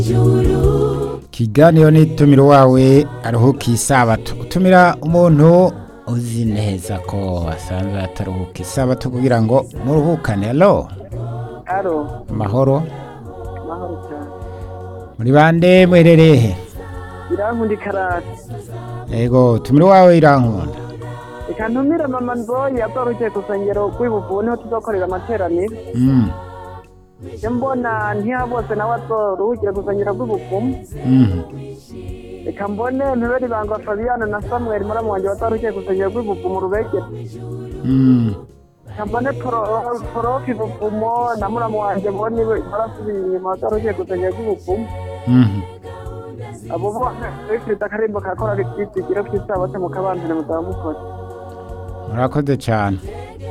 kiganiro n'itumiro wawe aruhuka isabato utumira umuntu uzi neza ko asanzwe ataruhuka isabato kugira ngo muruhukane alo Alo, amahoro mahoro cyane. muri bande mwerereye he Irankunda ikarate. yego tumiro wawe irankunda Reka ntumire mama Nzoyi azorukiye ku rusengero rw'ibuvu niho tuzokorera amateraniro. Mm, Je mbona ntihabose nawe azoruhukire ku rusengero rw'ibuvu. mhm. Reka mbone ntiberi banga Fabiana na Samuel muramu wanje bazorukiye ku rusengero rw'ibuvu mu rubegere. Mm, Reka mbone Pro- Profi Buvumo na muramu wanje mbone barasubiye inyuma bazorukiye ku rusengero rw'ibuvu. mhm. Abo bose bifite akarimbo kakora ibyizigiro by'isabato mu kabambire muzaba mukora. murakoze cyane